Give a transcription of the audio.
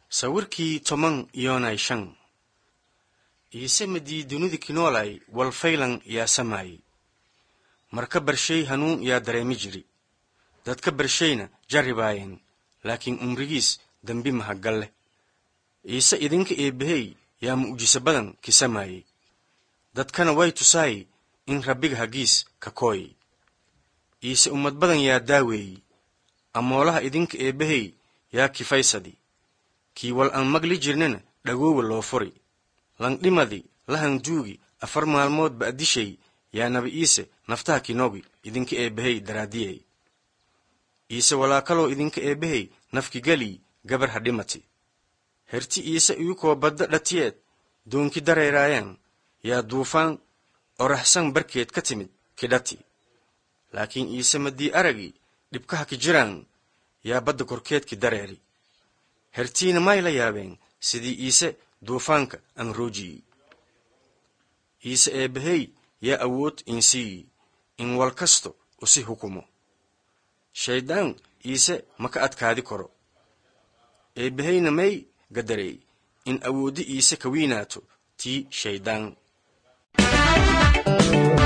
sawirkii toban iyonay shan iise madii dunida kinoolay walfaylan yaa samaayey marka barshay hanuun yaa dareemi jiri dadka barshayna jarribaayeen laakiin umrigiis dembi mahaggal leh iise idinka eebbahey yaa mu'jiso badan kisamaayey dadkana way tusaay in rabbiga haggiis ka kooy iise ummad badan yaa daaweeyey amoolaha idinka eebbahey yaa kifaysadi kii wal aan magli jirnana dhagoowa loo furi langdhimadi lahanduugi afar maalmood ba'dishay yaa nabi iise naftaha kinoogi idinka eebbahey daraadiyey iise walaakaloo idinka eebbahey nafkigelii gabar ha dhimati herti iise iyukoo badda dhatiyeed doonki dareeraayaan yaa duufaan oraxsan barkeed ka timid kidhati laakiin iise madii aragii dhibkaha ki jiraan yaa badda korkeedki dareeri hertiina may la yaabeen sidii iise duufaanka aan roojiyey iise eebbahey yaa awood insiiyi in wal kasto usi hukumo shayddaan iise maka adkaadi karo eebbaheyna may gadareey in awooddi iise ka wiinaato tii shayddaan